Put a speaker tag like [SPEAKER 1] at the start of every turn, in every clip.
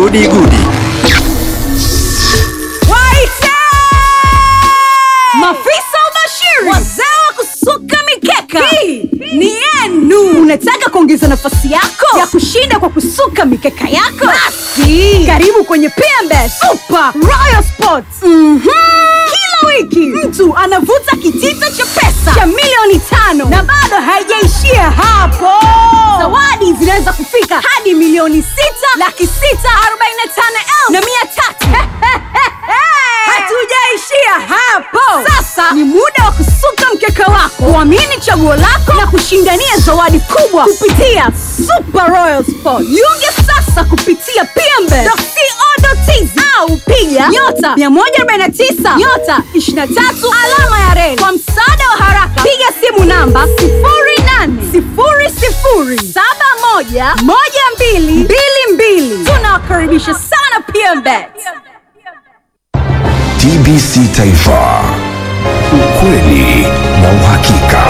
[SPEAKER 1] Gudi Gudi.
[SPEAKER 2] Waite! Mafisa ubashiri, wazee wa kusuka mikeka, hii ni yenu. Unataka kuongeza nafasi yako ya kushinda kwa kusuka mikeka yako? Basi karibu kwenye PMBet Super Royal Sports. Mhm. Kila wiki mtu anavuta kitita cha pesa cha milioni tano na bado haijaishia hapo. Zawadi zinaweza kufika hadi milioni sita laki sita arobaini na tano elfu na mia tatu. Hatujaishia hapo. Sasa ni muda wa kusuka mkeka wako, kuamini chaguo lako na kushindania zawadi kubwa kupitia Super Royal Sport. Jiunge sasa kupitia pmbe.co.tz au piga nyota 149 nyota 23 alama ya reli. Kwa msaada wa haraka, piga simu namba 0800711222. Tunawakaribisha sana PMBet.
[SPEAKER 1] TBC Taifa, ukweli na uhakika.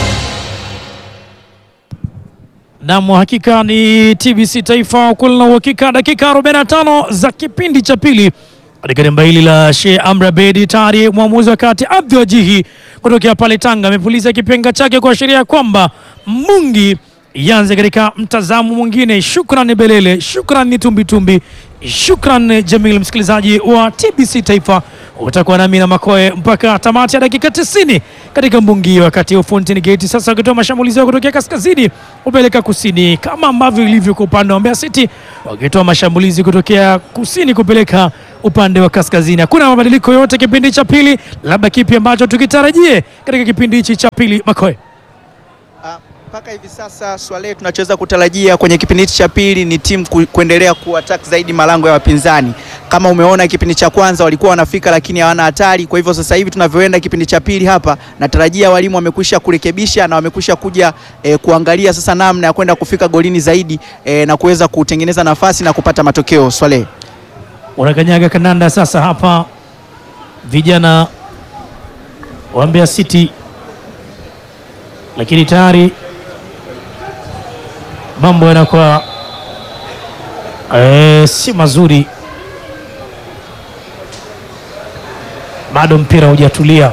[SPEAKER 3] Nam, hakika ni TBC Taifa, ukweli na uhakika. Dakika 45 za kipindi cha pili katika dimba hili la Sheikh Amri Abeid tayari mwamuzi wa kati Abdul Wajihi kutokea pale Tanga amepuliza kipenga chake kuashiria kwamba Mungi ianze katika mtazamo mwingine. Shukran Belele, shukran Tumbitumbi, shukran Jamil. Msikilizaji wa TBC Taifa, utakuwa nami na Makoe mpaka tamati ya dakika 90 katika mbungi, wakati wa Fountain Gate sasa wakitoa mashambulizi yao kutokea kaskazini kupeleka kusini, kama ambavyo ilivyo kwa upande wa Mbeya City wakitoa mashambulizi kutokea kusini kupeleka upande wa kaskazini. Hakuna mabadiliko yote kipindi cha pili, labda kipi ambacho tukitarajie katika kipindi hichi cha pili, Makoe?
[SPEAKER 4] Ah, mpaka hivi sasa Swale, tunachoweza kutarajia kwenye kipindi hichi cha pili ni timu ku, kuendelea kuattack zaidi malango ya wapinzani. Kama umeona kipindi cha kwanza walikuwa wanafika, lakini hawana hatari. Kwa hivyo sasa hivi tunavyoenda kipindi cha pili hapa, natarajia walimu wamekwisha kurekebisha na wamekwisha kuja eh, kuangalia sasa namna ya kwenda kufika golini zaidi eh, na kuweza kutengeneza nafasi na kupata matokeo. Swale,
[SPEAKER 3] Unakanyaga kandanda sasa hapa, vijana wa Mbeya City, lakini tayari mambo yanakuwa eh, si mazuri, bado mpira hujatulia,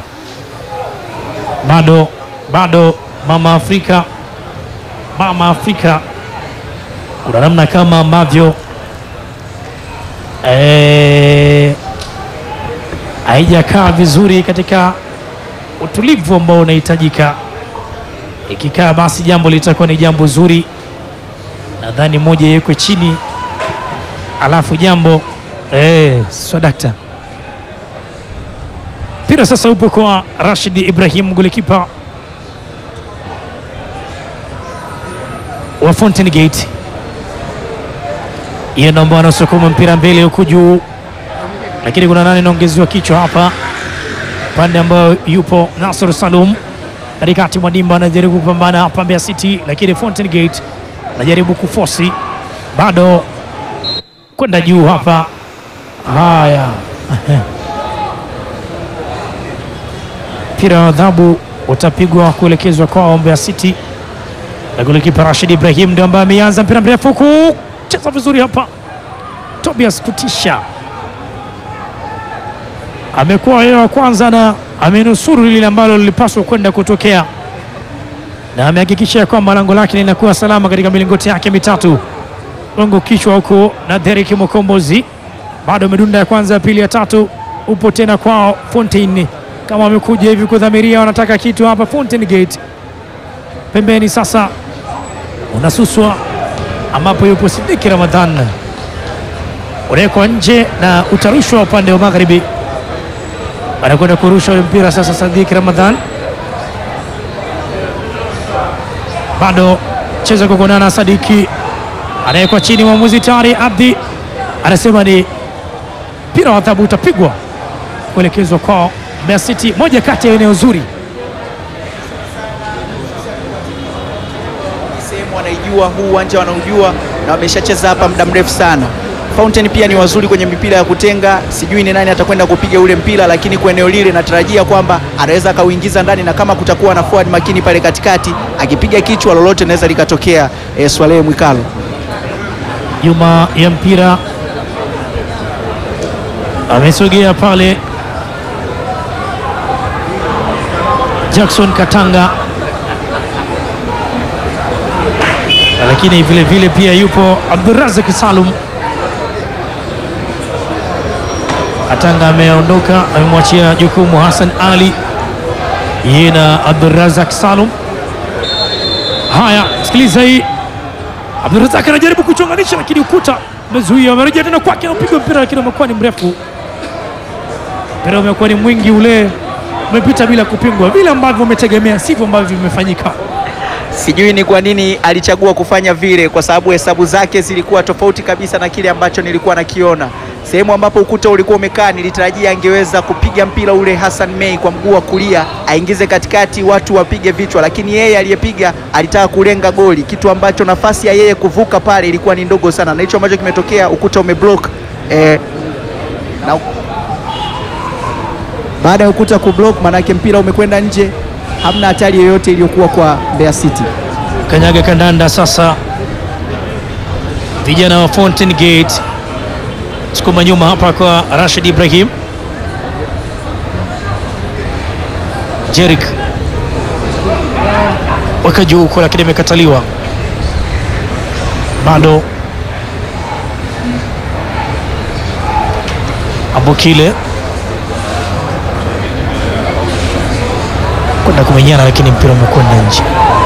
[SPEAKER 3] bado bado. Mama Afrika, mama Afrika, kuna namna kama ambavyo Eh, haijakaa vizuri katika utulivu ambao unahitajika. Ikikaa basi jambo litakuwa ni jambo zuri. Nadhani moja iwekwe chini, alafu jambo eh, swadakta. Mpira sasa upo kwa Rashid Ibrahim, golikipa wa Fountain Gate hiyo ndio ambao anasukuma mpira mbele huku juu, lakini kuna nani anaongezewa kichwa hapa, pande ambayo yupo Nasr Salum katikati mwa dimba, anajaribu kupambana hapa Mbeya City, lakini Fountain Gate anajaribu kufosi, bado kwenda juu hapa. Haya, mpira wa adhabu utapigwa kuelekezwa kwa Mbeya City, na golikipa Rashid Ibrahim ndio ambaye ameanza mpira mrefu huku cheza vizuri hapa. Tobias Kutisha amekuwa yeye wa kwanza na amenusuru lile ambalo lilipaswa kwenda kutokea, na amehakikisha kwamba lango lake linakuwa salama katika milingoti yake mitatu. Longo kichwa huko na Derek Mokombozi, bado amedunda ya kwanza, ya pili, ya tatu, upo tena kwao Fontaine, kama wamekuja hivi kudhamiria, wanataka kitu hapa. Fountain Gate pembeni sasa unasuswa ambapo yupo Sidiki Ramadhan unawekwa nje na utarushwa upande wa magharibi. Anakwenda kurusha ule mpira sasa. Sadiki Ramadhan bado cheza kukonana. Sadiki anawekwa chini, mwamuzi tayari Abdi anasema ni mpira wa adhabu utapigwa kuelekezwa kwao Mbeya City, moja kati ya eneo zuri
[SPEAKER 4] sehemu wanaijua huu uwanja wanaujua na wameshacheza hapa muda mrefu sana. Fountain pia ni wazuri kwenye mipira ya kutenga, sijui ni nani atakwenda kupiga ule mpira, lakini kwa eneo lile natarajia kwamba anaweza akauingiza ndani, na kama kutakuwa na forward makini pale katikati, akipiga kichwa lolote linaweza likatokea. E, Swalehe Mwikalo
[SPEAKER 3] nyuma ya mpira amesogea pale Jackson Katanga, lakini vile vile pia yupo Abdurazak Salum. Katanga ameondoka, amemwachia jukumu Hassan Ali, yeye na Abdurazak Salum. Haya, sikiliza hii. Abdurazak anajaribu kuchonganisha, lakini ukuta umezuia. Amerejea tena kwake, anapiga mpira, lakini umekuwa ni mrefu. Mpira umekuwa ni mwingi, ule umepita bila kupingwa. Vile ambavyo umetegemea sivyo ambavyo vimefanyika.
[SPEAKER 4] Sijui ni kwa nini alichagua kufanya vile, kwa sababu hesabu zake zilikuwa tofauti kabisa na kile ambacho nilikuwa nakiona. Sehemu ambapo ukuta ulikuwa umekaa, nilitarajia angeweza kupiga mpira ule Hassan Mei kwa mguu wa kulia, aingize katikati, watu wapige vichwa, lakini yeye aliyepiga alitaka kulenga goli, kitu ambacho nafasi ya yeye kuvuka pale ilikuwa ni ndogo sana, na hicho ambacho kimetokea, ukuta umeblock eh, na baada ya ukuta kublock, maanake mpira umekwenda nje, hamna hatari yoyote iliyokuwa kwa Mbeya City.
[SPEAKER 3] Kanyaga kandanda sasa, vijana wa Fountain Gate sukuma nyuma hapa kwa Rashid Ibrahim. Jerik weka juu huko, lakini imekataliwa bado. Abukile kwenda kumenyana, lakini mpira umekwenda nje.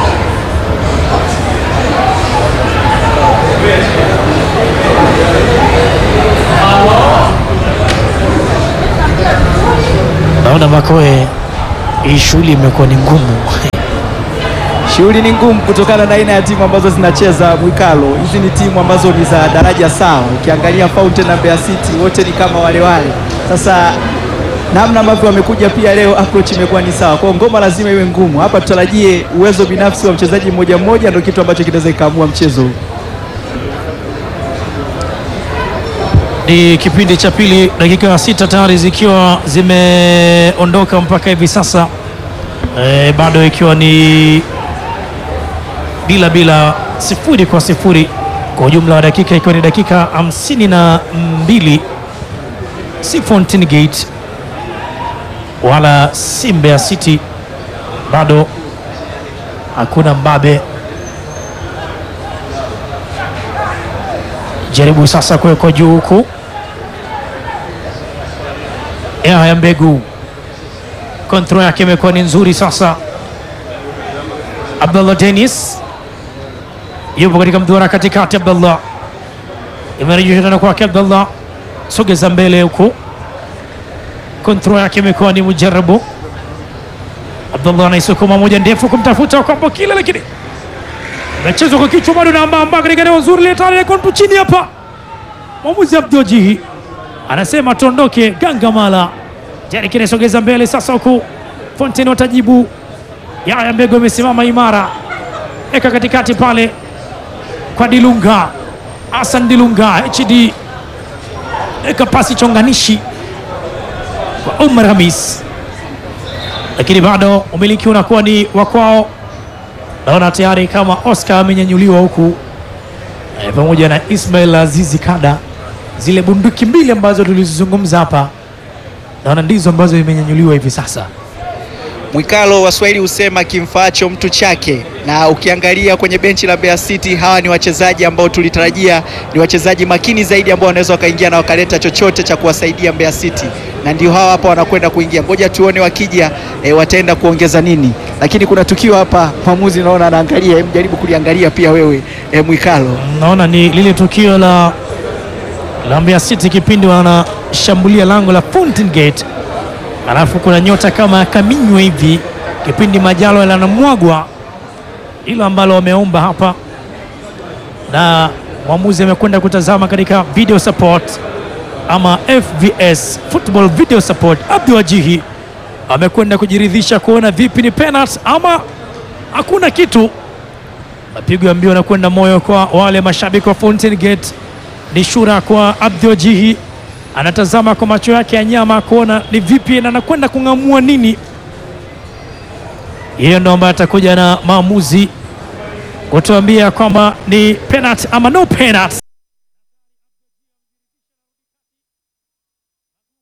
[SPEAKER 3] Naona Makoe, hii shughuli imekuwa ni ngumu.
[SPEAKER 4] Shughuli ni ngumu kutokana na aina ya timu ambazo zinacheza Mwikalo. Hizi ni timu ambazo ni za daraja sawa. Ukiangalia Fountain na Mbeya City wote ni kama wale wale. Sasa namna ambavyo wamekuja pia leo, approach imekuwa ni sawa. Kwa hiyo ngoma lazima iwe ngumu. Hapa tutarajie uwezo binafsi wa mchezaji mmoja mmoja, ndio kitu ambacho kinaweza ikaamua mchezo huu.
[SPEAKER 3] Ni kipindi cha pili, dakika sita tayari zikiwa zimeondoka mpaka hivi sasa e, bado ikiwa ni bila bila, sifuri kwa sifuri kwa ujumla wa dakika, ikiwa ni dakika hamsini na mbili si Fountain Gate wala si Mbeya City, bado hakuna mbabe. Jaribu sasa kuwekwa juu huku ya Mbegu, kontrol yake imekuwa ni nzuri sasa. Abdullah Dennis yupo katika mduara katikati. Abdullah imerejeshwa tena kwake. Abdullah sogeza mbele huku, kontrol yake imekuwa ni mujarabu. Abdullah anaisukuma moja ndefu kumtafuta kwamba kile, lakini nachezwa kwa kichwa bado na ambamba katika eneo zuri letantu chini hapa. Mwamuzi Abdojihi anasema tuondoke. Gangamala Jeriki anasogeza mbele sasa, huku Fontaine watajibu. Yaya Mbego amesimama imara, eka katikati pale kwa Dilunga, Hassan Dilunga HD, eka pasi chonganishi kwa Umar Hamis, lakini bado umiliki unakuwa ni wa kwao. Naona tayari kama Oscar amenyanyuliwa huku e, pamoja na Ismail Azizi Kada, zile bunduki mbili ambazo tulizizungumza hapa, naona ndizo ambazo imenyanyuliwa hivi sasa.
[SPEAKER 4] Mwikalo, Waswahili husema kimfaacho mtu chake, na ukiangalia kwenye benchi la Mbeya City, hawa ni wachezaji ambao tulitarajia ni wachezaji makini zaidi ambao wanaweza wakaingia na wakaleta chochote cha kuwasaidia Mbeya City, na ndio hawa hapa wanakwenda kuingia. Ngoja tuone wakija, e, wataenda kuongeza nini, lakini kuna tukio hapa, mwamuzi naona anaangalia, hebu jaribu kuliangalia pia wewe e, Mwikalo.
[SPEAKER 3] Naona ni lile tukio la la Mbeya City kipindi wanashambulia lango la Fountain Gate, alafu kuna nyota kama kaminywa hivi kipindi Majalo yanamwagwa, hilo ambalo wameomba hapa, na mwamuzi amekwenda kutazama katika video support ama FVS, football video support. Abdul Wajihi amekwenda kujiridhisha kuona vipi ni penalty ama hakuna kitu. Mapigo ya mbio yanakwenda moyo kwa wale mashabiki wa Fountain Gate. Ni shura kwa Abdul Jihi, anatazama kwa macho yake ya nyama kuona ni vipi na anakwenda kung'amua nini. Yeye ndo ambaye atakuja na maamuzi kutuambia kwamba ni penalty ama no penalty.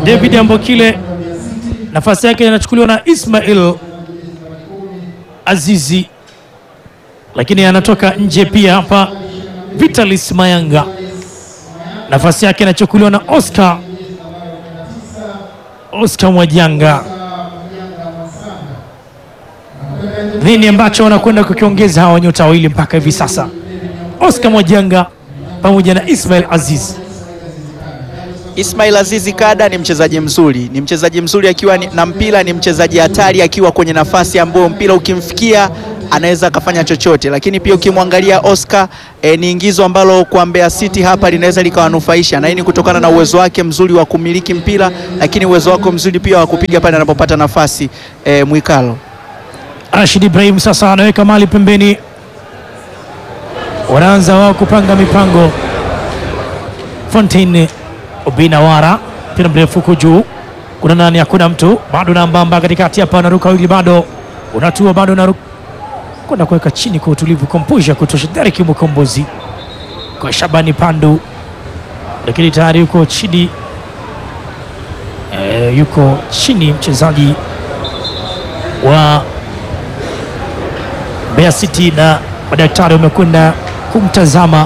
[SPEAKER 3] David Ambokile, nafasi yake inachukuliwa na Ismail Azizi, lakini anatoka nje pia hapa. Vitalis Mayanga, nafasi yake inachukuliwa na Oscar Oscar Mwajanga. Nini ambacho wanakwenda kukiongeza hawa nyota wawili mpaka hivi sasa, Oscar Mwajanga pamoja na Ismail Aziz?
[SPEAKER 4] Ismail Azizi Kada ni mchezaji mzuri, ni mchezaji mzuri akiwa ni- na mpira, ni mchezaji hatari akiwa kwenye nafasi ambayo mpira ukimfikia anaweza akafanya chochote, lakini pia ukimwangalia Oscar eh, ni ingizo ambalo kwa Mbeya City hapa linaweza likawanufaisha, na hii ni kutokana na uwezo wake mzuri wa kumiliki mpira, lakini uwezo wake mzuri pia wa kupiga pale anapopata nafasi eh, Mwikalo.
[SPEAKER 3] Rashid Ibrahim sasa anaweka mali pembeni, wanaanza wao kupanga mipango. Fontaine Obinawara, mpira mrefu huko juu, kuna nani? Hakuna mtu bado, nambamba katikati hapa, anaruka wili, bado unatua, bado unaruka kwenda kuweka chini kwa utulivu, komposha kutosha. Derek Mukombozi kwa Shabani Pandu, lakini tayari yuko chini e, yuko chini mchezaji wa Mbeya City na madaktari wamekwenda kumtazama.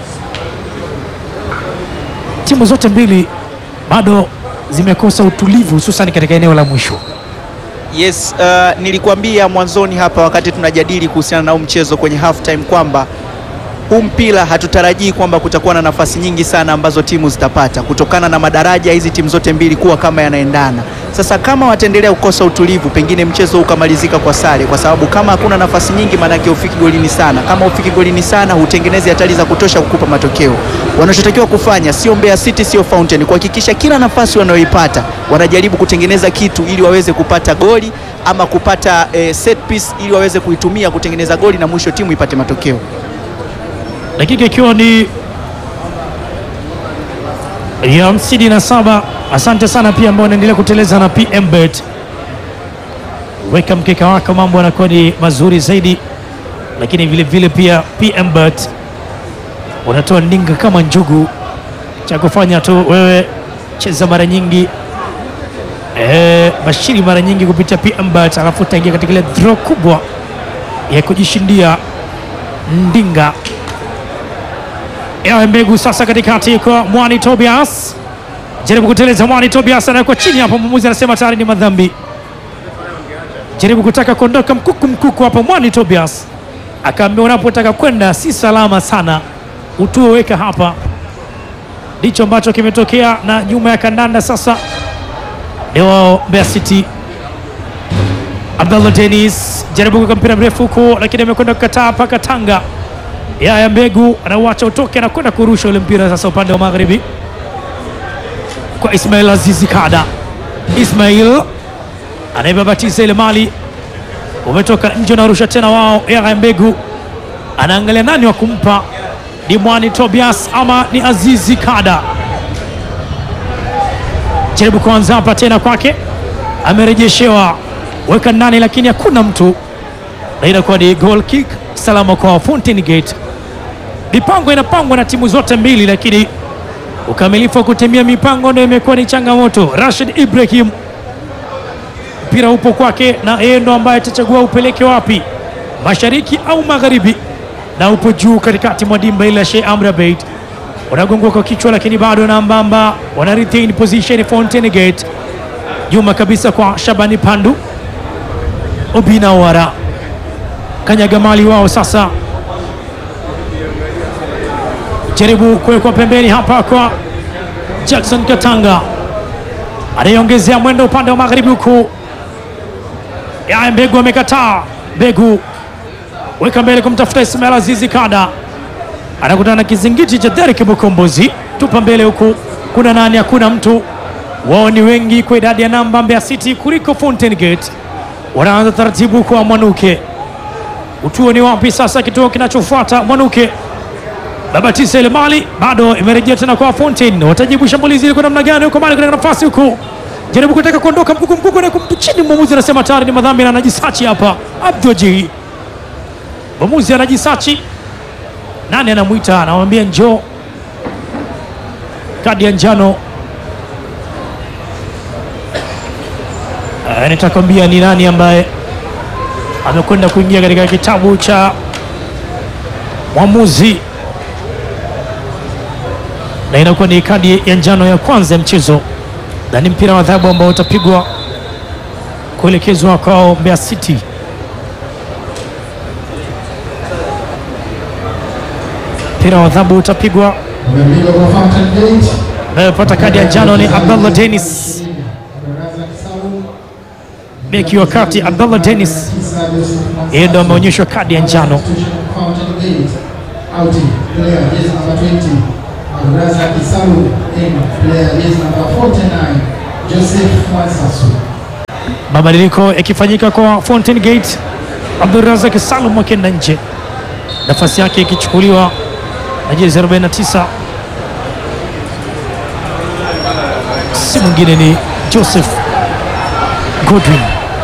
[SPEAKER 3] Timu zote mbili bado zimekosa utulivu, hususan katika eneo la mwisho.
[SPEAKER 4] Yes, uh, nilikuambia mwanzoni hapa wakati tunajadili kuhusiana na huu mchezo kwenye half time kwamba huu mpira hatutarajii kwamba kutakuwa na nafasi nyingi sana ambazo timu zitapata kutokana na madaraja hizi timu zote mbili kuwa kama yanaendana. Sasa kama wataendelea kukosa utulivu, pengine mchezo ukamalizika kwa sare, kwa sababu kama hakuna nafasi nyingi, maanake ufiki golini sana. Kama ufiki golini sana, hutengenezi hatari za kutosha kukupa matokeo. Wanachotakiwa kufanya sio Mbeya City, sio Fountain, kuhakikisha kila nafasi wanayoipata wanajaribu kutengeneza kitu ili waweze kupata goli ama kupata eh, set piece ili waweze kuitumia kutengeneza goli na mwisho timu ipate matokeo.
[SPEAKER 3] dakika ikiwa ni ya hamsini na saba. Asante sana pia ambao wanaendelea kuteleza na PM Bet. Weka mkeka wako, mambo yanakuwa ni mazuri zaidi, lakini vile vile pia PM Bet unatoa ndinga kama njugu. Cha kufanya tu wewe cheza mara nyingi eh, bashiri mara nyingi kupitia PM Bet, alafu utaingia katika ile draw kubwa ya kujishindia ndinga Ewe mbegu sasa katikati kwa Mwani Tobias, jaribu kuteleza. Mwani Tobias anawekwa chini hapo, mwamuzi anasema tayari ni madhambi. Jaribu kutaka kuondoka mkuku mkuku hapo, Mwani Tobias akaambia unapotaka kwenda si salama sana, utuo weka hapa. Ndicho ambacho kimetokea, na nyuma ya kandanda sasa ni wao Mbeya City. Abdallah Dennis jaribu kuweka mpira mrefu huku, lakini amekwenda kukataa mpaka Tanga Yaya Mbegu anauacha utoke, anakwenda kurusha ule mpira sasa upande wa magharibi kwa Ismail Azizi Kada. Ismail anaibabatiza ile mali, umetoka nje, unarusha tena wao. Yaya Mbegu anaangalia nani wa kumpa, ni Mwani Tobias ama ni Azizi Kada. Jaribu kuanza hapa tena kwake, amerejeshewa, weka ndani, lakini hakuna mtu, na inakuwa ni goal kick salama kwa Fountain Gate. Mipango inapangwa na timu zote mbili, lakini ukamilifu wa kutimia mipango ndio imekuwa ni changamoto. Rashid Ibrahim, mpira upo kwake, na yeye ndo ambaye atachagua upeleke wapi, mashariki au magharibi, na upo juu katikati mwa dimba ile ya Sheikh Amri Abeid. Unagongwa kwa kichwa, lakini bado na mbamba, wana retain position Fountain Gate, nyuma kabisa kwa Shabani Pandu, Obina Wara kanyaga mali wao sasa, jaribu kuwekwa pembeni hapa kwa Jackson Katanga, anayeongezea mwendo upande wa magharibi huku. Yaya Mbegu amekataa. Mbegu weka mbele kumtafuta Ismail Azizi Kada, anakutana na kizingiti cha Derek Mukombozi, tupa mbele huku, kuna nani? Hakuna mtu. Wao ni wengi kwa idadi ya namba Mbeya City kuliko Fountain Gate. Wanaanza taratibu kwa Mwanuke Utuo ni wapi sasa? Kituo kinachofuata Mwanuke babatisa ile mali bado imerejea tena kwa Fountain. Watajibu shambulizi kwa namna gani? Huko mali katika nafasi huko, jaribu kutaka kuondoka, mkuku mkuku na kumtu chini. Mwamuzi anasema tayari ni madhambi na anajisachi hapa. Abdoji mwamuzi anajisachi, nani anamwita? Anamwambia njoo, kadi ya njano Eh, nitakwambia ni nani ambaye amekwenda kuingia katika kitabu cha mwamuzi, na inakuwa ni kadi ya njano ya kwanza ya mchezo, na ni mpira wa adhabu ambao utapigwa kuelekezwa kwao Mbeya City. Mpira wa adhabu utapigwa,
[SPEAKER 5] Umepigwa kwa Fountain Gate.
[SPEAKER 3] anayepata kadi ya njano ni Abdallah Dennis,
[SPEAKER 5] Abdulrazak Salum,
[SPEAKER 3] beki wa kati Abdallah Dennis,
[SPEAKER 5] Isa Joseph Mansah.
[SPEAKER 3] yeye ndo ameonyeshwa kadi ya njano.
[SPEAKER 5] Substitution for Fountain Gate. Outing, player, jersey number 20. Abdulrazak Salum. In, player, jersey number 49. Joseph Mwansasu.
[SPEAKER 3] Mabadiliko yakifanyika kwa Fountain Gate, Abdulrazak Salum akienda nje, nafasi yake ikichukuliwa na jezi 49, si mwingine ni Joseph Godwin.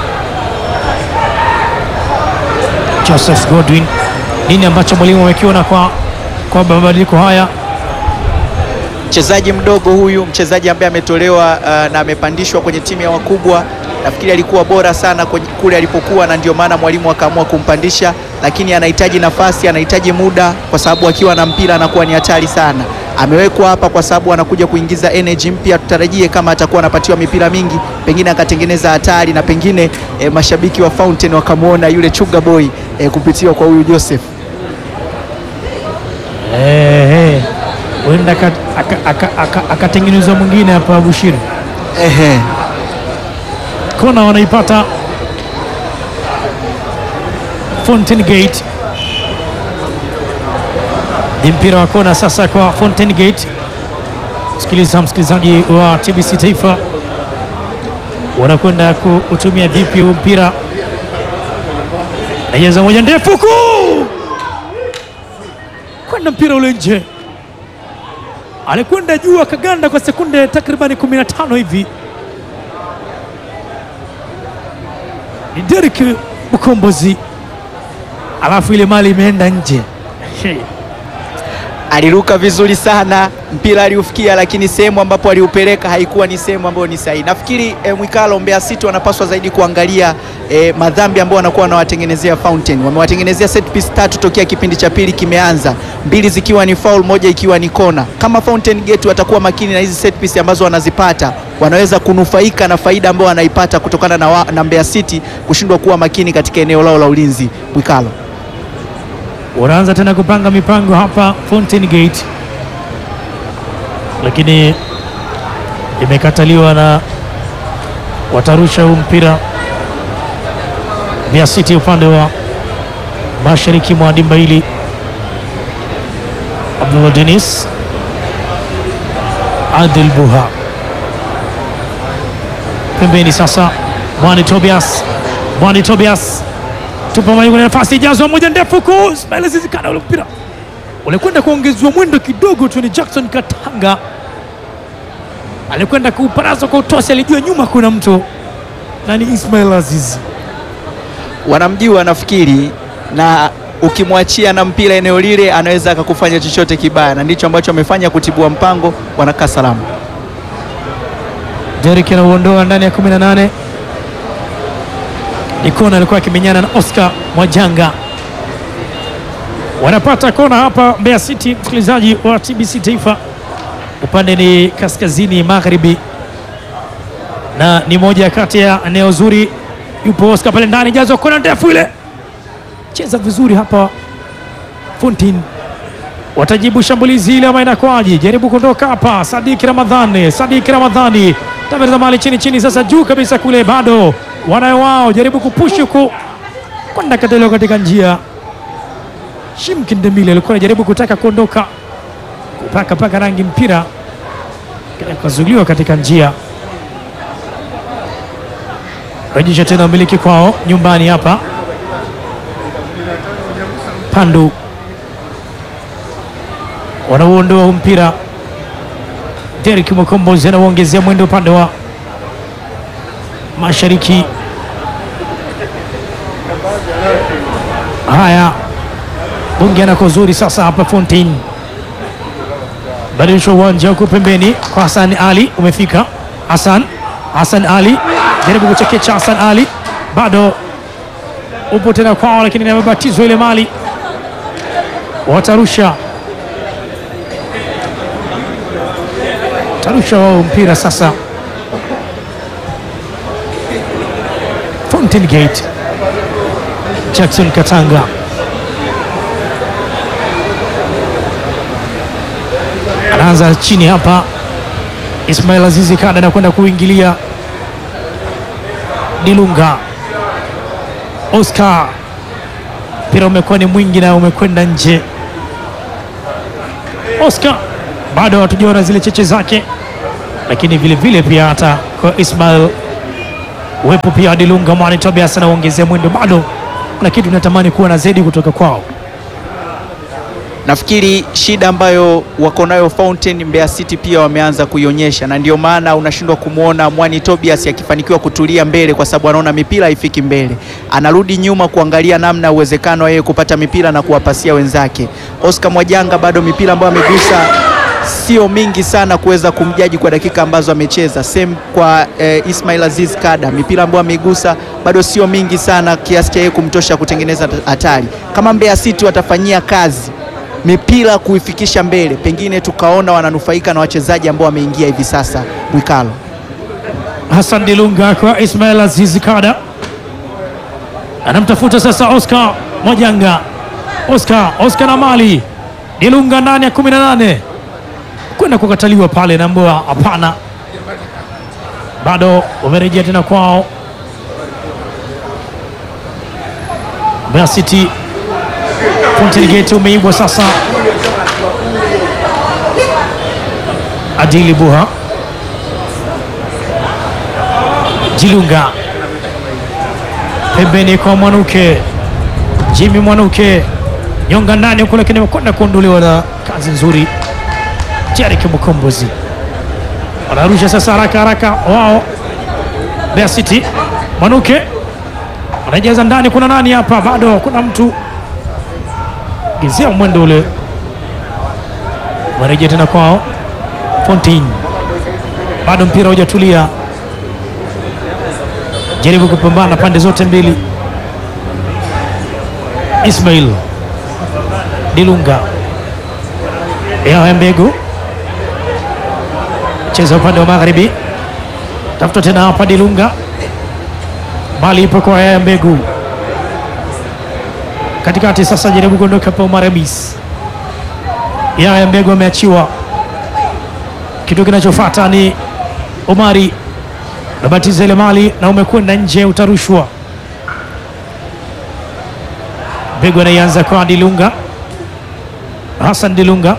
[SPEAKER 3] Joseph Godwin, nini ambacho mwalimu amekiona kwa kwa mabadiliko haya?
[SPEAKER 4] Mchezaji mdogo huyu, mchezaji ambaye ametolewa uh, na amepandishwa kwenye timu ya wakubwa. Nafikiri alikuwa bora sana kwenye- kule alipokuwa, na ndio maana mwalimu akaamua kumpandisha, lakini anahitaji nafasi, anahitaji muda, kwa sababu akiwa na mpira anakuwa ni hatari sana. Amewekwa hapa kwa sababu anakuja kuingiza energy mpya. Tutarajie kama atakuwa anapatiwa mipira mingi, pengine akatengeneza hatari na pengine eh, mashabiki wa Fountain wakamwona yule Chuga Boy eh, kupitiwa kwa huyu Joseph.
[SPEAKER 3] Eh, eh, huenda aka- aka- aka- aka- akatengenezwa mwingine hapa Bushiri.
[SPEAKER 4] Ehe.
[SPEAKER 3] kona wanaipata Fountain Gate. Ni mpira wa kona sasa kwa Fountain Gate. Sikiliza msikilizaji wa TBC Taifa, wanakwenda kuutumia vipi huu mpira? Najeza moja ndefu huku kwenda mpira ule nje, alikwenda juu akaganda kwa sekunde takribani 15 hivi. ni Derek Mkombozi, alafu ile mali imeenda nje. Hey.
[SPEAKER 4] aliruka vizuri sana, mpira aliufikia, lakini sehemu ambapo aliupeleka haikuwa ni sehemu ambayo ni sahihi. Nafikiri eh, Mwikalo, Mbeya City wanapaswa zaidi kuangalia eh, madhambi ambayo wanakuwa wanawatengenezea Fountain. Wamewatengenezea set piece tatu tokea kipindi cha pili kimeanza, mbili zikiwa ni foul, moja ikiwa ni kona. Kama Fountain Gate watakuwa makini na hizi set piece ambazo wanazipata, wanaweza kunufaika na faida ambayo wanaipata kutokana na, wa, na Mbeya City kushindwa kuwa makini katika eneo lao la ulinzi. Mwikalo.
[SPEAKER 3] Wanaanza tena kupanga mipango hapa Fountain Gate, lakini imekataliwa na watarusha huu mpira Mbeya City upande wa mashariki mwa dimba hili. Abdullah Denis Adil Buha pembeni sasa, Mwani Tobias, Mwani Tobias tupa mali kwenye nafasi ijazwa moja ndefu huku Ismail Zizikana, ule mpira ulikwenda kuongezwa mwendo kidogo tu. Ni Jackson Katanga alikwenda kuuparaza kwa utosi, alijua nyuma kuna mtu na ni Ismail Azizi.
[SPEAKER 4] wanamjua nafikiri, na ukimwachia na mpira eneo lile anaweza akakufanya chochote kibaya, na ndicho ambacho amefanya kutibua mpango. Wanakaa salama.
[SPEAKER 3] Derek anauondoa ndani ya 18. Ni kona alikuwa akimenyana na Oscar Mwajanga. Wanapata kona hapa Mbeya City, msikilizaji wa TBC Taifa. Upande ni kaskazini magharibi, na ni moja kati ya eneo zuri. Yupo Oscar pale ndani, jazo kona ndefu ile, cheza vizuri hapa Fountain watajibu shambulizi ile ama inakwaje? Jaribu kuondoka hapa, Sadiki Ramadhani, Sadiki Ramadhani tamereza mali chini chini, sasa juu kabisa kule, bado wanayo wao, jaribu kupushi huku kwenda kataliwa katika njia. Shimki Ndemile alikuwa anajaribu kutaka kuondoka kupaka paka rangi mpira kazuiliwa katika njia. Rejesha tena umiliki kwao nyumbani hapa Pandu wanauondoa huu mpira. Derek Mkombozi anauongezea mwendo upande wa mashariki. Haya, bunge anako zuri sasa hapa Fountain, badilisha uwanja huko pembeni kwa Hassan Ali. Umefika Hassan, Hassan Ali jaribu kuchekecha Hassan Ali, bado upo tena kwao, lakini amebatizwa ile mali, watarusha tarusha wao mpira sasa. Fountain Gate, Jackson Katanga anaanza chini hapa. Ismail Azizi Kada anakwenda kuingilia Dilunga. Oscar, mpira umekuwa ni mwingi na umekwenda nje. Oscar bado hatujaona zile cheche zake, lakini vile vile pia hata kwa Ismail uwepo pia wa Dilunga Mwani Tobias anaongezea mwendo, bado kuna kitu natamani kuwa na zaidi kutoka kwao.
[SPEAKER 4] Nafikiri shida ambayo wako nayo Fountain Mbeya City pia wameanza kuionyesha, na ndio maana unashindwa kumwona Mwani Tobias akifanikiwa kutulia mbele, kwa sababu anaona mipira haifiki mbele, anarudi nyuma kuangalia namna ya uwezekano wa yeye kupata mipira na kuwapasia wenzake. Oscar Mwajanga bado mipira ambayo amegusa sio mingi sana kuweza kumjaji kwa dakika ambazo amecheza. Same kwa eh, Ismail Aziz Kada, mipira ambayo ameigusa bado sio mingi sana kiasi cha yeye kumtosha kutengeneza hatari. Kama Mbeya City watafanyia kazi mipira kuifikisha mbele, pengine tukaona wananufaika na wachezaji ambao wameingia hivi sasa. Mwikalo
[SPEAKER 3] Hassan Dilunga kwa Ismail Aziz Kada anamtafuta sasa Oscar Mwajanga. Oscar, Oscar na mali Dilunga ndani ya 18 kwenda kukataliwa pale, naambiwa hapana, bado wamerejea tena kwao. Mbeya City Fountain Gate umeibwa sasa. Adili Buha Jilunga pembeni kwa Mwanuke, Jimmy Mwanuke nyonga ndani huko, lakini amekwenda kuondolewa na kazi nzuri Jariki Mkombozi. Wanarusha sasa haraka haraka wao Mbeya City. Mwanuke anajaza ndani, kuna nani hapa? Bado kuna mtu gizia mwendo ule, warejea tena kwao Fontaine, bado mpira hujatulia jaribu kupambana pande zote mbili. Ismail Dilunga ya Mbegu cheza upande wa magharibi, tafuta tena hapa Dilunga, bali ipo kwa ya Mbegu katikati. Sasa jaribu kuondoka pa Omar Hamis, ya Mbegu ameachiwa. Kitu kinachofuata ni Omari nabatiza ile mali na umekwenda nje, utarushwa. Mbegu anaianza kwa Dilunga, Hassan Dilunga,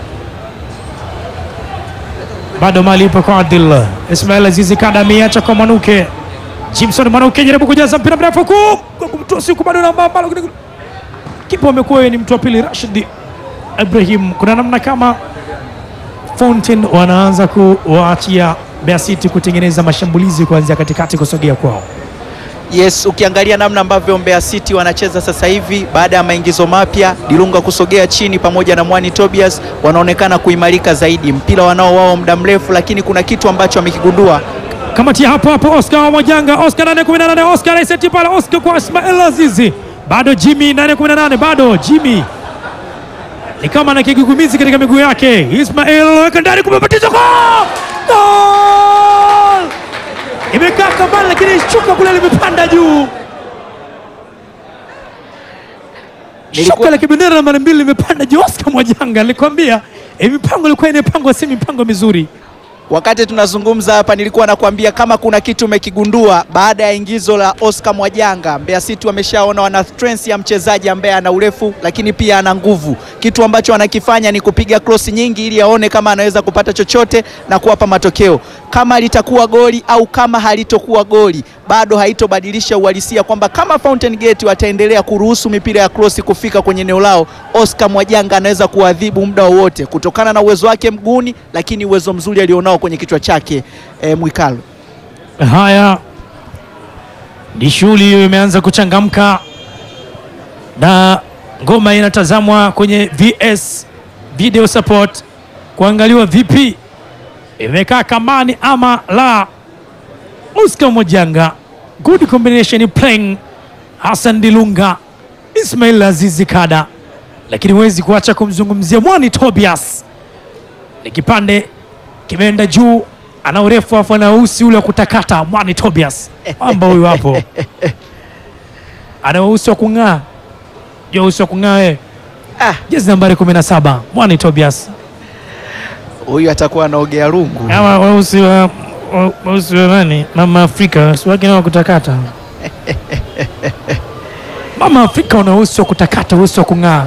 [SPEAKER 3] bado mali ipo kwa Adil Ismail Azizi Kada, ameacha kwa Mwanuke. Jimson Mwanuke jaribu kujaza mpira mrefu huku kwa kumtoa siku, bado namba ambalo kipa amekuwa ni mtu wa pili Rashid Ibrahim. Kuna namna kama Fountain wanaanza kuwaachia Mbeya City kutengeneza mashambulizi kuanzia katikati kusogea kwao.
[SPEAKER 4] Yes, ukiangalia namna ambavyo Mbeya City wanacheza sasa hivi baada ya maingizo mapya, Dilunga kusogea chini pamoja na Mwani Tobias wanaonekana kuimarika zaidi. Mpira wanao wao muda mrefu, lakini kuna kitu ambacho wamekigundua.
[SPEAKER 3] Kamatia hapo hapo, Oscar Mwajanga, Oscar 818, Oscar anaiseti pale, Oscar kwa Ismail Azizi, bado Jimmy 818, bado Jimmy ni kama na kigugumizi katika miguu yake. Ismail weka ndani, kumebatiza goal! Goal! Imekaa kambani, lakini shuka kule limepanda juu.
[SPEAKER 4] Nilikuwa-
[SPEAKER 3] Shuka la kibendera nambari mbili limepanda juu. Oscar Mwajanga alikwambia eh, mipango ilikuwa inapangwa, si mipango mizuri.
[SPEAKER 4] Wakati tunazungumza hapa, nilikuwa nakwambia kama kuna kitu umekigundua baada ya ingizo la Oscar Mwajanga, Mbeya City wameshaona wana strength ya mchezaji ambaye ana urefu lakini pia ana nguvu. Kitu ambacho anakifanya ni kupiga cross nyingi ili aone kama anaweza kupata chochote na kuwapa matokeo. Kama litakuwa goli au kama halitokuwa goli, bado haitobadilisha uhalisia kwamba kama Fountain Gate wataendelea kuruhusu mipira ya cross kufika kwenye eneo lao, Oscar Mwajanga anaweza kuadhibu muda wowote kutokana na uwezo wake mguuni, lakini uwezo mzuri alionao kwenye kichwa chake. E, Mwikalo
[SPEAKER 3] Haya, ni shughuli hiyo imeanza kuchangamka na ngoma inatazamwa kwenye VS video support kuangaliwa vipi imekaa kambani ama la. Oscar Mwajanga good combination playing Hassan Dilunga, Ismail Azizi Kada, lakini huwezi kuacha kumzungumzia Mwani Tobias. Ni kipande kimeenda juu, ana urefu afu ana usi ule wa kutakata. Mwani Tobias amba huyu hapo ana usi wa kung'aa, jua usi wa kung'aa wewe.
[SPEAKER 4] Ah.
[SPEAKER 3] Jezi nambari 17 Mwani Tobias
[SPEAKER 4] Huyu atakuwa anaogea rungu.
[SPEAKER 3] ama weusi wa wa- weusi wa nani, mama Afrika usi wake nao kutakata. Mama Afrika una usi wa kutakata, usi wa kung'aa.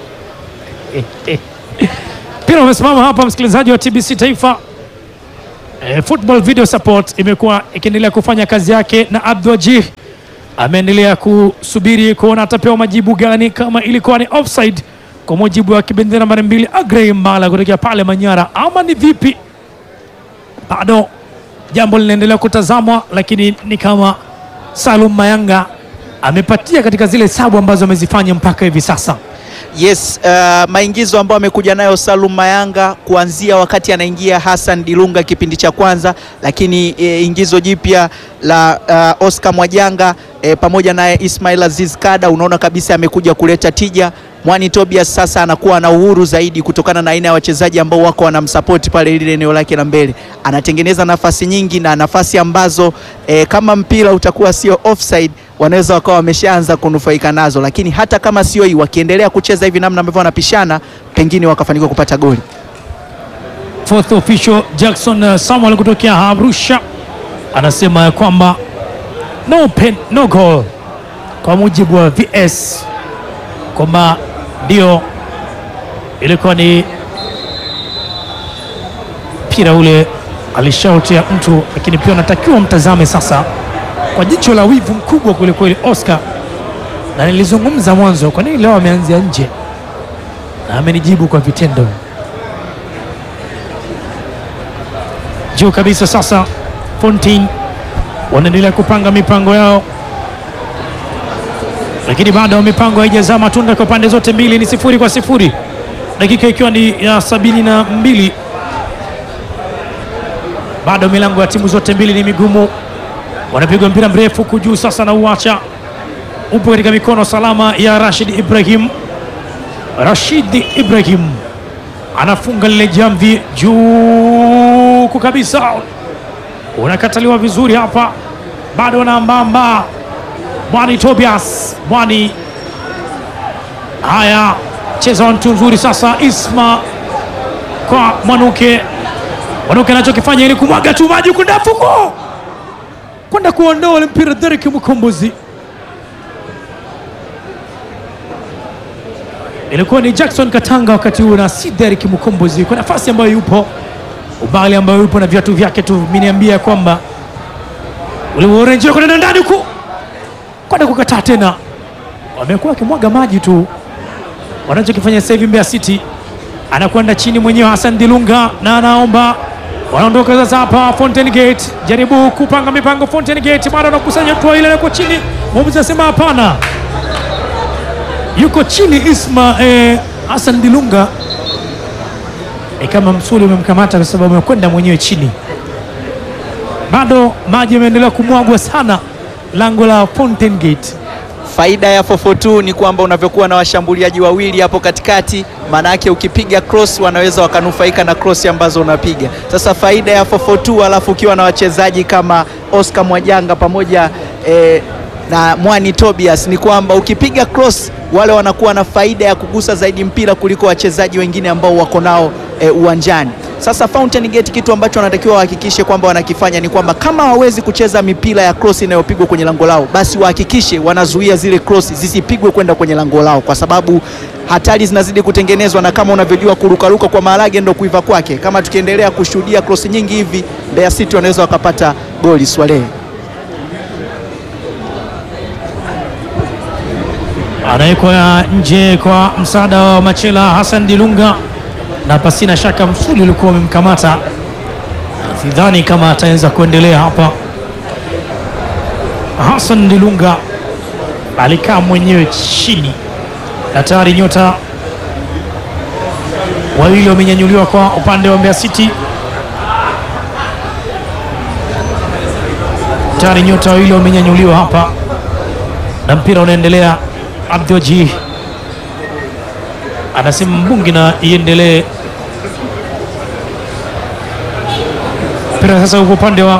[SPEAKER 3] Mpira umesimama hapa, msikilizaji wa TBC Taifa. Eh, football video support imekuwa ikiendelea kufanya kazi yake na Abdulwajih ameendelea kusubiri kuona atapewa majibu gani, kama ilikuwa ni offside kwa mujibu wa kibendera nambari mbili Agrey Mbala kutokea pale Manyara, ama ni vipi? Bado jambo linaendelea kutazamwa, lakini ni kama Salum Mayanga amepatia katika zile sabu ambazo amezifanya mpaka hivi sasa.
[SPEAKER 4] Yes, uh, maingizo ambayo amekuja nayo Salum Mayanga kuanzia wakati anaingia Hassan Dilunga kipindi cha kwanza, lakini e, ingizo jipya la uh, Oscar Mwajanga e, pamoja naye Ismail Aziz Kada, unaona kabisa amekuja kuleta tija. Mwani Tobias sasa anakuwa na uhuru zaidi kutokana na aina ya wachezaji ambao wako wanamsapoti pale lile eneo lake la mbele, anatengeneza nafasi nyingi na nafasi ambazo e, kama mpira utakuwa sio offside wanaweza wakawa wameshaanza kunufaika nazo, lakini hata kama sio hii, wakiendelea kucheza hivi namna ambavyo wanapishana, pengine wakafanikiwa kupata goli.
[SPEAKER 3] Fourth official Jackson uh, Samuel kutokea Arusha anasema ya kwamba no pen, no goal kwa mujibu wa VS kwamba ndio ilikuwa ni mpira ule alishautia mtu, lakini pia unatakiwa mtazame sasa kwa jicho la wivu mkubwa kwelikweli Oscar, na nilizungumza mwanzo, kwa nini leo ameanzia nje, na amenijibu kwa vitendo. juu kabisa sasa. Fontaine wanaendelea kupanga mipango yao, lakini bado mipango haijazaa matunda kwa pande zote mbili. Ni sifuri kwa sifuri, dakika ikiwa ni ya sabini na mbili. Bado milango ya timu zote mbili ni migumu, wanapigwa mpira mrefu huku juu sasa, na uacha upo katika mikono salama ya Rashid Ibrahim. Rashid Ibrahim anafunga lile jamvi juu kabisa, unakataliwa vizuri hapa, bado anaambamba Mwani Tobias Mwani. Haya, cheza mtu nzuri sasa, Isma kwa Mwanuke. Mwanuke anachokifanya ili kumwaga tu maji huku ndafuko kwenda kuondoa ule mpira, Derek Mkombozi ilikuwa ni Jackson Katanga wakati huu na si Derek Mkombozi kwa nafasi ambayo yupo ubali ambayo yupo na viatu vyake tu, miniambia kwamba ule orange kwenda ndani huku kwenda kukataa tena, wamekuwa wakimwaga maji tu. Wanachokifanya sasa hivi Mbeya City anakwenda chini mwenyewe Hassan Dilunga na anaomba wanaondoka sasa hapa Fountain Gate, jaribu kupanga mipango Fountain Gate, bado anakusanya tua ile kwa chini, mwamuzi anasema hapana yuko chini Isma eh, Hassan Dilunga ni kama msuli umemkamata kwa sababu amekwenda mwenyewe chini. Bado maji yameendelea kumwagwa sana lango la Fountain Gate.
[SPEAKER 4] Faida ya 442 ni kwamba unavyokuwa na washambuliaji wawili hapo katikati, maana yake ukipiga cross wanaweza wakanufaika na cross ambazo unapiga. Sasa faida ya 442 alafu ukiwa na wachezaji kama Oscar Mwajanga pamoja eh, na Mwani Tobias ni kwamba ukipiga cross wale wanakuwa na faida ya kugusa zaidi mpira kuliko wachezaji wengine ambao wako nao eh, uwanjani. Sasa Fountain Gate kitu ambacho wanatakiwa wahakikishe kwamba wanakifanya ni kwamba kama hawawezi kucheza mipira ya cross inayopigwa kwenye lango lao, basi wahakikishe wanazuia zile cross zisipigwe kwenda kwenye lango lao, kwa sababu hatari zinazidi kutengenezwa, na kama unavyojua kurukaruka kwa maharage ndo kuiva kwake. Kama tukiendelea kushuhudia cross nyingi hivi, Mbeya City wanaweza wakapata goli Swalehe.
[SPEAKER 3] Anawekwa nje kwa msaada wa Machela Hassan Dilunga, na pasina shaka msuli ulikuwa umemkamata. Sidhani kama ataweza kuendelea hapa. Hassan Dilunga alikaa mwenyewe chini, na tayari nyota wawili wamenyanyuliwa kwa upande wa Mbeya City. tayari nyota wawili wamenyanyuliwa hapa na mpira unaendelea. Abdioji anasema mbungi na iendelee. Mpira sasa uko upande wa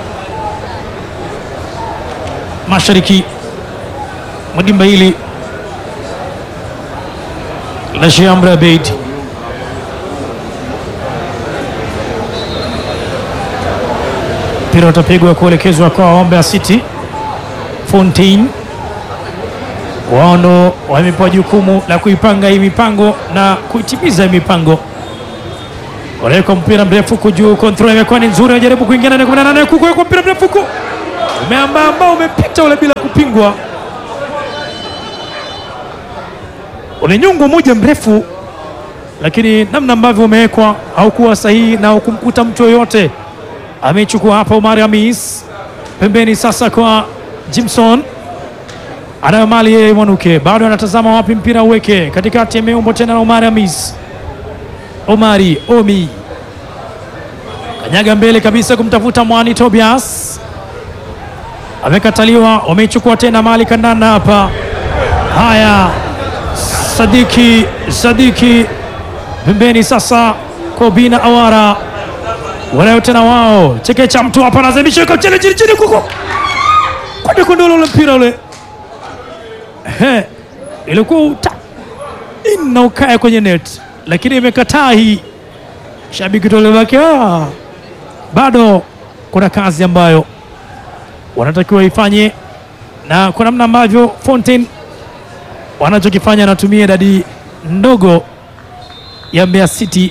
[SPEAKER 3] mashariki mwa dimba hili la Sheikh Amri Abeid. Mpira utapigwa kuelekezwa kwa Mbeya City. Fontaine wao ndo wamepewa jukumu la kuipanga hii mipango na kuitimiza hii mipango. Wanaweka mpira mrefu huku juu, control imekuwa ni nzuri, wajaribu kuingia ndani ya 18 huku kwa mpira mrefu huku umeamba ambao umepita ule bila kupingwa, ule nyungu moja mrefu, lakini namna ambavyo umewekwa haukuwa sahihi na hukumkuta mtu yoyote. Amechukua hapa Omar Hamis pembeni, sasa kwa Jimson anayo mali yeye Mwanuke bado anatazama wapi mpira uweke katikati, ameumbo tena na Omar Hamis. Omari Omi kanyaga mbele kabisa kumtafuta Mwani Tobias, amekataliwa. Wameichukua tena mali kandanda hapa. Haya, Sadiki Sadiki pembeni sasa, Kobina Awara wanayo tena wao, chekecha mtu hapa anazamisha chini chini chini kuko kwenda kondolo ule mpira ule He, ilikuwa uta ina ukaya kwenye net, lakini imekataa hii. Shabiki tolebaki, ah, bado kuna kazi ambayo wanatakiwa ifanye, na kwa namna ambavyo Fontaine wanachokifanya, anatumia idadi ndogo ya Mbeya City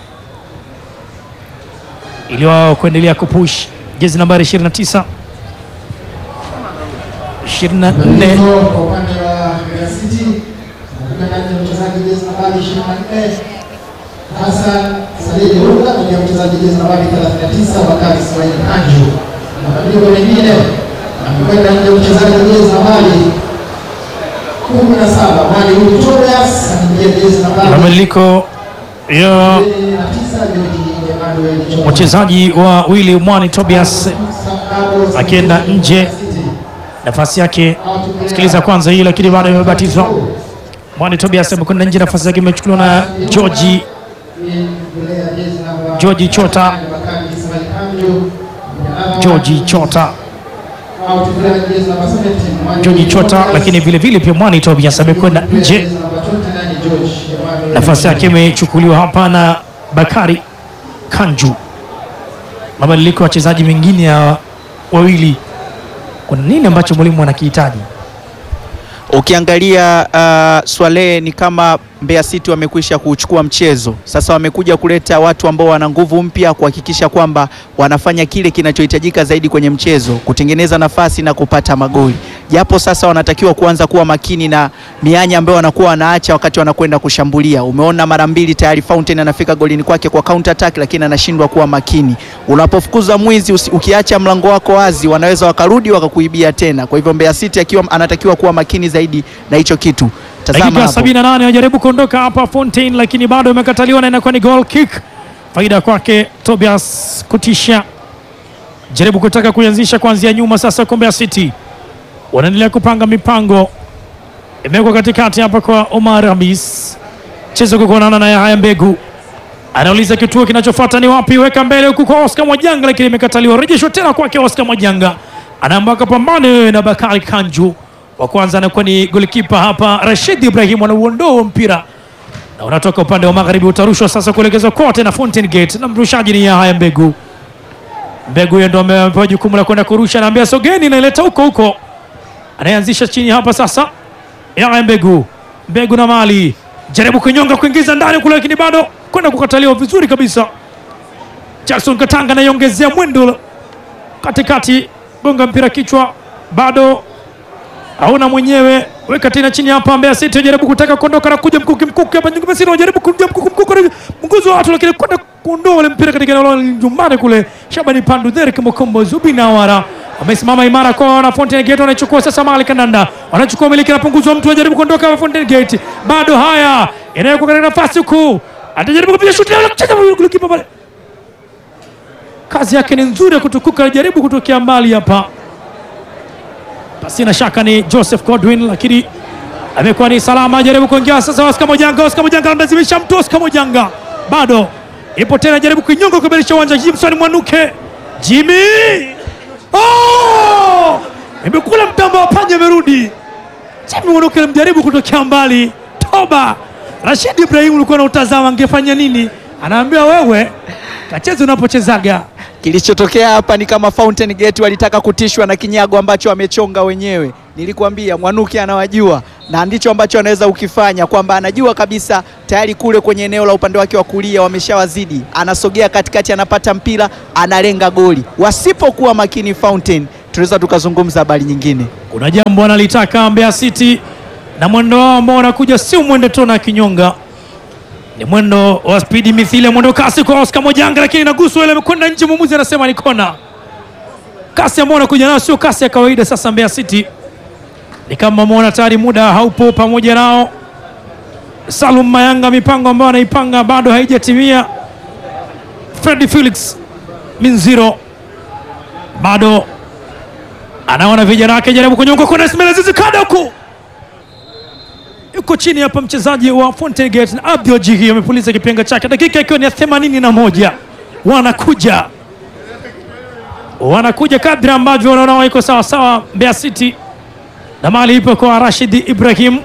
[SPEAKER 3] ili wao kuendelea kupush jezi nambari 29 24
[SPEAKER 5] Mabadiliko kwa upande wa Mbeya City anakuja ndani ya mchezaji jezi nambari 24 Hassan Salidi Ruga na mchezaji jezi nambari 39 Bakari Ismail Kanju. Mabadiliko mengine anakwenda nje mchezaji jezi nambari 17 Mwali Huyu Tobias anaingia jezi nambari
[SPEAKER 3] mabadiliko ya
[SPEAKER 5] 29 George Emmanuel Choma.
[SPEAKER 3] wachezaji wa Willy Mwani Tobias akienda nje, nafasi yake sikiliza kwanza hii, lakini bado imebatizwa. Mwani Tobias amekwenda nje, nafasi yake imechukuliwa na George George Chota. George Chota George Chota, lakini vile vile pia Mwani Tobias amekwenda nje, nafasi yake imechukuliwa hapa na Bakari Kanju. Mabadiliko ya wachezaji mengine ya wawili, kuna nini ambacho mwalimu anakihitaji?
[SPEAKER 4] Ukiangalia uh, Swale ni kama Mbeya City wamekwisha kuchukua mchezo sasa, wamekuja kuleta watu ambao wana nguvu mpya kuhakikisha kwamba wanafanya kile kinachohitajika zaidi kwenye mchezo, kutengeneza nafasi na kupata magoli, japo sasa wanatakiwa kuanza kuwa makini na mianya ambayo wanakuwa wanaacha wakati wanakwenda kushambulia. Umeona mara mbili tayari Fountain anafika golini kwake kwa counter attack, lakini anashindwa kuwa makini. Unapofukuza mwizi usi, ukiacha mlango wako wazi, wanaweza wakarudi wakakuibia tena. Kwa hivyo Mbeya City akiwa anatakiwa kuwa makini zaidi na hicho kitu. Tazama
[SPEAKER 3] Dakika
[SPEAKER 4] hapo.
[SPEAKER 3] 78 anajaribu kuondoka hapa Fontaine, lakini bado imekataliwa na inakuwa ni goal kick. Faida kwake Tobias kutisha, jaribu kutaka kuianzisha kuanzia nyuma. Sasa kwa Mbeya City wanaendelea kupanga mipango, imewekwa katikati hapa kwa Omar Hamis, chezo kukonana na Yahaya Mbegu, anauliza kituo kinachofuata ni wapi, weka mbele huku kwa Oscar Mwajanga, lakini imekataliwa. Rejeshwa tena kwake Oscar Mwajanga, anaamba kapambane wewe na Bakari Kanju. Wa kwanza anakuwa ni golikipa hapa Rashid Ibrahim, anauondoa mpira na unatoka upande wa magharibi, utarushwa sasa kuelekezwa kote na Fountain Gate, na mrushaji ni Yahaya Mbegu. Mbegu yeye ndo amepewa jukumu la kwenda kurusha, anaambia sogeni, naileta huko huko, anayeanzisha chini hapa sasa. Yahaya Mbegu, Mbegu na mali jaribu kunyonga kuingiza ndani kule, lakini bado kwenda kukataliwa vizuri kabisa. Jackson Katanga anaiongezea mwendo katikati, gonga mpira kichwa, bado hauna mwenyewe, weka tena chini hapa. Mbeya City jaribu kutaka kuondoka na kuja mkuki mkuki hapa Mbeya City wanajaribu kuja mkuki mkuki mguzo wa watu, lakini kwenda kuondoa ule mpira katika eneo la nyumbani kule. Shabani Pandu, Derek Mokombo, Zubin Awara amesimama imara kwa na Fountain Gate, wanachukua sasa mali kandanda, wanachukua miliki, anapunguzwa mtu, anajaribu kuondoka hapa Fountain Gate, bado haya inawekwa katika nafasi huku, atajaribu kupiga shuti na kucheza golikipa pale, kazi yake ni nzuri ya kutukuka, jaribu kutokea mbali hapa pasina shaka ni Joseph Godwin, lakini amekuwa ni salama. Jaribu kuingia sasa, Oscar Mojanga, Oscar Mojanga anamlazimisha mtu, Oscar Mojanga bado ipo tena, jaribu kuinyonga kuimarisha uwanja. Jimson Mwanuke, Jimmy oh! imekula mtamba wa panya, amerudi Jimmy Mwanuke alimjaribu kutokea mbali, toba. Rashid Ibrahim ulikuwa na utazama, angefanya nini? Anaambia wewe kacheza unapochezaga.
[SPEAKER 4] Kilichotokea hapa ni kama Fountain Gate walitaka kutishwa na kinyago ambacho wamechonga wenyewe. Nilikwambia Mwanuki anawajua na ndicho ambacho anaweza ukifanya, kwamba anajua kabisa tayari kule kwenye eneo la upande wake wa kulia wameshawazidi, anasogea katikati, anapata mpira, analenga goli. Wasipokuwa makini Fountain, tunaweza tukazungumza habari nyingine.
[SPEAKER 3] Kuna jambo analitaka Mbeya City na mwendo wao ambao wanakuja sio mwendo tu na kinyonga, ni mwendo wa spidi mithili ya mwendo kasi kwa Oscar Mojanga, lakini inaguswa ile, imekwenda nje. Mwamuzi anasema ni kona. Kasi ambao wanakuja nayo sio kasi ya kawaida. Sasa Mbeya City ni kama wameona tayari muda haupo pamoja nao. Salum Mayanga, mipango ambayo anaipanga bado haijatimia. Freddy Felix Minziro bado anaona vijana wake jaribu kunyonga kuna Ismail Azizi kada huku yuko chini hapa, mchezaji wa Fountain Gate na Abdul Jigi amepuliza kipenga chake, dakika ikiwa ni ya themanini na moja. Wanakuja wanakuja kadri ambavyo wanaona wako sawa sawa Mbeya City, na mali ipo kwa Rashid Ibrahim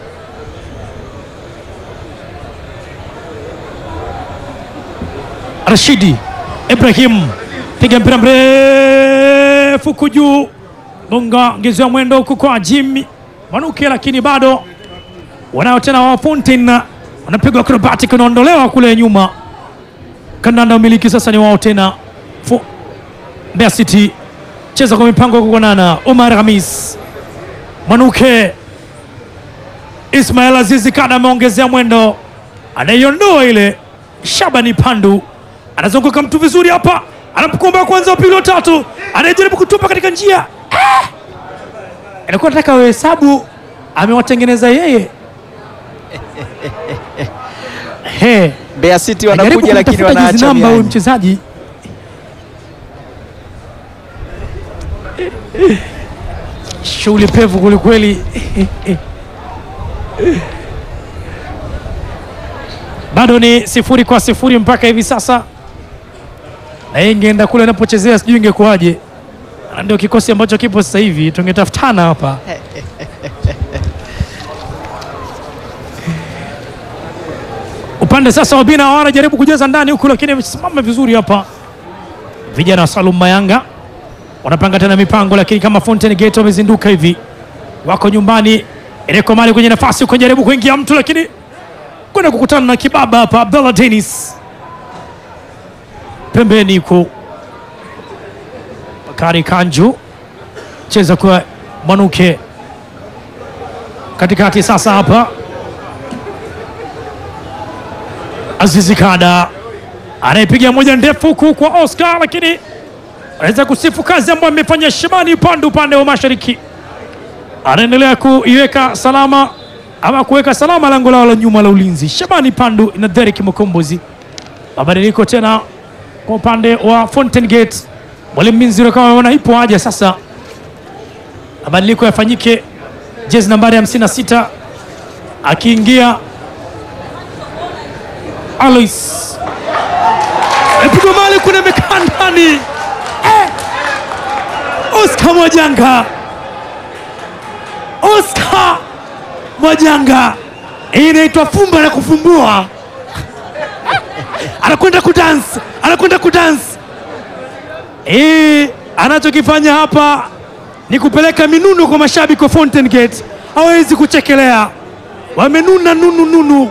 [SPEAKER 3] Rashidi Ibrahim piga mpira mrefu kujuu gonga ngezea mwendo huku kwa Jimmy Mwanuke, lakini bado wanao tena wa Fountain wanapigwa acrobatic, unaondolewa kule nyuma. Kandanda umiliki sasa ni wao tena. Fu- Mbeya City cheza kwa mipango kukonana. Omar Hamis Mwanuke, Ismail Azizi Kada ameongezea mwendo, anaiondoa ile. Shabani Pandu anazunguka mtu vizuri hapa, anapokomba kwanza, wa pili, wa tatu, anajaribu kutupa katika njia Ah! Alikuwa nataka wahesabu, amewatengeneza yeye He,
[SPEAKER 4] Mbeya City
[SPEAKER 3] anajaribu
[SPEAKER 4] wanakuja lakini
[SPEAKER 3] kumtafuta jezi
[SPEAKER 4] wanaacha
[SPEAKER 3] namba huyu
[SPEAKER 4] mianya.
[SPEAKER 3] mchezaji shughuli pevu kwelikweli. Bado ni sifuri kwa sifuri mpaka hivi sasa, na yeye ingeenda kule anapochezea sijui ingekuwaje. Na Ndio kikosi ambacho kipo sasa hivi, tungetafutana hapa. Upande sasa wa Bina wanajaribu kujaza ndani huku, lakini amesimama vizuri hapa. Vijana wa Salum Mayanga wanapanga tena mipango, lakini kama Fountain Gate wamezinduka hivi, wako nyumbani. Ereko Mali kwenye nafasi huko, jaribu kuingia mtu, lakini kwenda kukutana na kibaba hapa. Abdallah Dennis pembeni huko, Bakari Kanju cheza kwa Mwanuke katikati sasa hapa Azizi Kada anayepiga moja ndefu huku kwa Oscar, lakini anaweza kusifu kazi ambayo amefanya Shabani Pandu upande wa mashariki, anaendelea kuiweka salama ama kuweka salama lango lao la nyuma la ulinzi. Shabani Pandu na Derek Mukombozi. Mabadiliko tena kwa upande wa Fountain Gate, mwalimu Minziro kama ameona ipo haja sasa mabadiliko yafanyike. Jezi nambari 56 akiingia Alois epigwa mali kuna mekaa ndani eh! Oscar Mwajanga, Oscar Mwajanga, hii inaitwa fumba na kufumbua. Anakwenda kudansi, anakwenda kudansi. Hii anachokifanya hapa ni kupeleka minuno kwa mashabiki wa Fountain Gate, hawezi kuchekelea, wamenuna nunu nunu.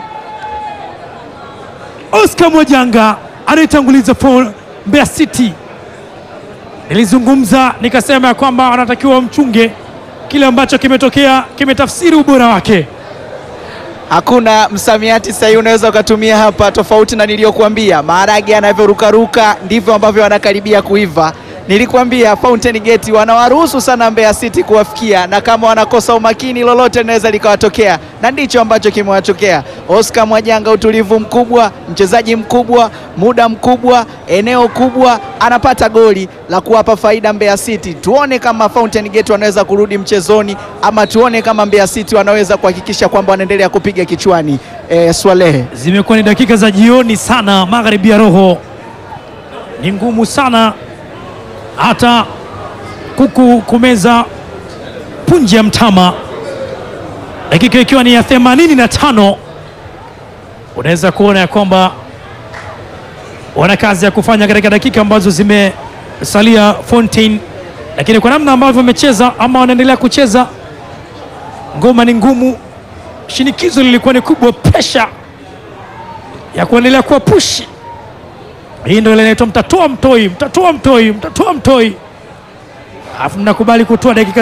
[SPEAKER 3] Oscar Mwajanga anayetanguliza for Mbeya City. Nilizungumza nikasema ya kwamba wanatakiwa wamchunge, kile ambacho kimetokea kimetafsiri ubora wake.
[SPEAKER 4] Hakuna msamiati sahihi unaweza ukatumia hapa, tofauti na niliyokuambia. Maharage yanavyorukaruka ndivyo ambavyo anakaribia kuiva, Nilikwambia Fountain Gate wanawaruhusu sana Mbeya City kuwafikia, na kama wanakosa umakini lolote linaweza likawatokea, na ndicho ambacho kimewatokea. Oscar Mwajanga, utulivu mkubwa, mchezaji mkubwa, muda mkubwa, eneo kubwa, anapata goli la kuwapa faida Mbeya City. Tuone kama Fountain Gate wanaweza kurudi mchezoni, ama tuone kama Mbeya City wanaweza kuhakikisha kwamba wanaendelea kupiga kichwani. E, Swalehe
[SPEAKER 3] Zimekuwa ni dakika za jioni sana, magharibi ya roho ni ngumu sana, hata kuku kumeza punje ya mtama. Dakika ikiwa ni ya 85 unaweza kuona ya kwamba wana kazi ya kufanya katika dakika ambazo zimesalia Fontaine, lakini kwa namna ambavyo wamecheza ama wanaendelea kucheza, ngoma ni ngumu, shinikizo lilikuwa ni kubwa, presha ya kuendelea kuwa pushi. Hii ndio ile inaitwa mtatoa mtoi, mtatoa mtoi, mtatoa mtoi, alafu mnakubali kutoa dakika